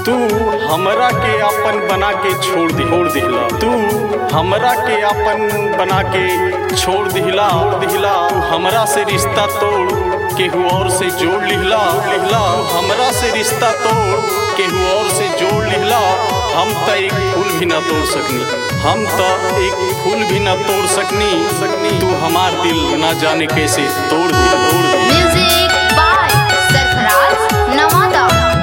तू हमरा के अपन बना के छोड़ दि छोड़ दिहला तू हमरा के अपन बना के छोड़ दिहला छोड़ दिहला तू हमरा से रिश्ता तोड़ केहू और से जोड़ लिहला लिहला तू हमरा से रिश्ता तोड़ केहू और से जोड़ लिहला हम त एक फूल भी ना तोड़ सकनी हम त एक फूल भी ना तोड़ सकनी सकनी तू हमार दिल ना जाने कैसे तोड़ दिया तोड़ दिया म्यूजिक बाय सरफराज नवादा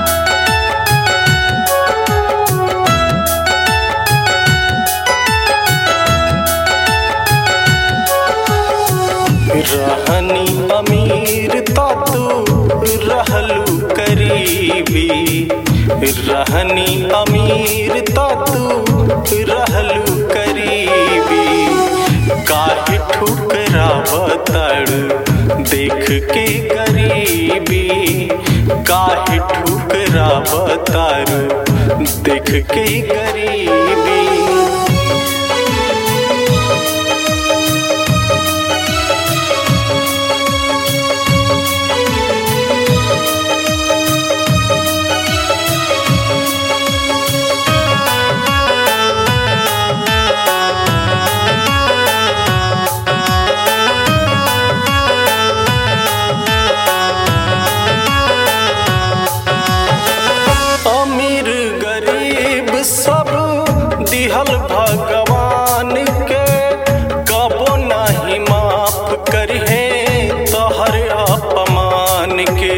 रहनी अमीर ता तू रहलू करीबी रहनी अमीर ता तू रहलू करीबी काहे ठुकरा बताड़ देख के गरीबी काहे ठुकरा बताड़ देख के गरीबी अमीर गरीब सब दिहल भगवान के कबो नहीं माफ करहे तोहर अपमान के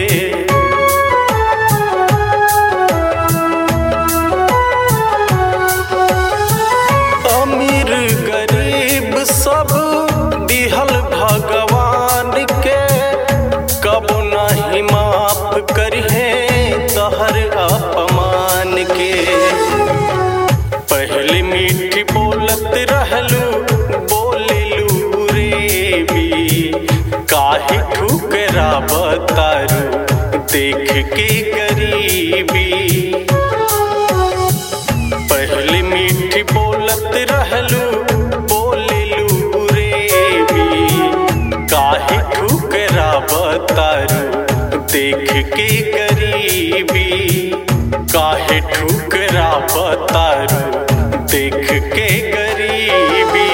अमीर गरीब सब दिहल भगवान के कबो नहीं माफ करहे तहर अपमान के पहले मीठी बोलत रहलू बोलेलू रे भी काहे ठुकरा बतारू देख के गरीबी पहले मीठी बोलत रहलू बोलेलू रे भी काहे ठुकरा बतारू देख के गरीबी काहे ठुकरा बतारू देख के गरीबी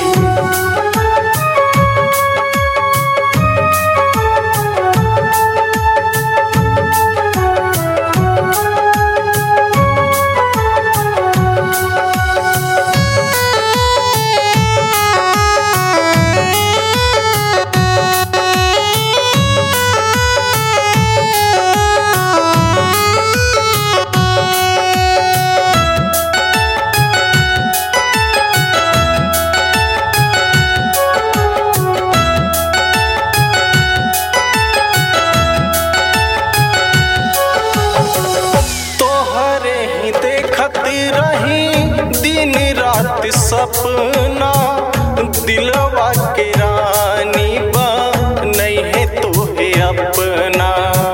तोहरे ही देखत रही दिन रात सपना दिलवा के रानी बा नहीं है तोहे अपना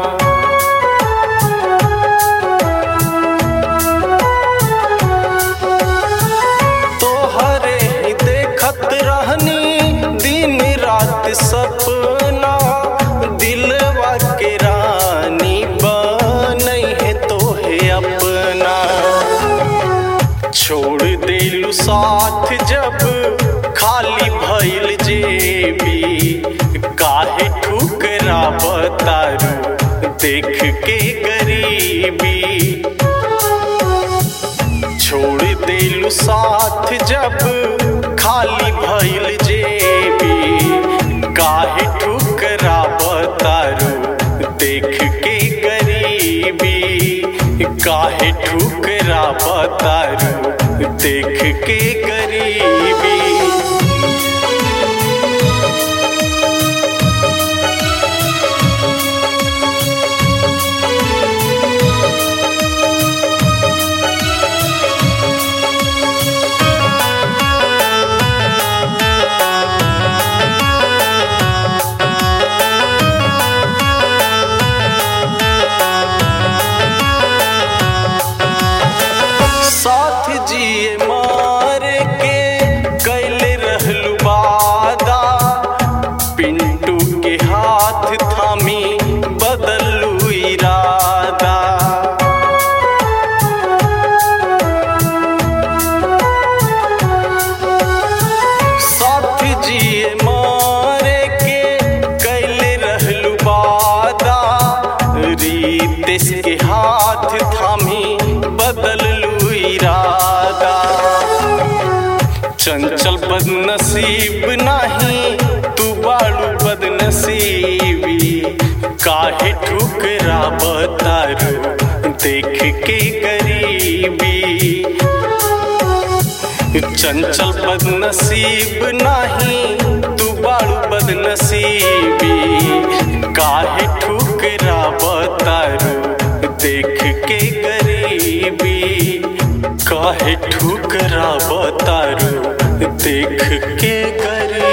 तोहरे ही देखत रहनी दिन रात सपना दिलवा के रानी बनई है तोहे अपना छोड़ दिलू साथ जब खाली भइल जेबी काहे ठुकरा बतारू देख के गरीबी छोड़ दिलू साथ जब खाली भइल जेबी काहे ठुकरा बतारू देख के गरीबी काहे ठुकरा बतारू देख के गरीबी साथ जिए मार के नसीब नाही तू बाड़ू बदनसीबी काहे ठुकरा बतारू देख के गरीबी चंचल बदनसीब नाही तू बाड़ू बदनसीबी काहे ठुकरा बतारू देख के गरीबी काहे ठुकरा बतारू देख के गरीबी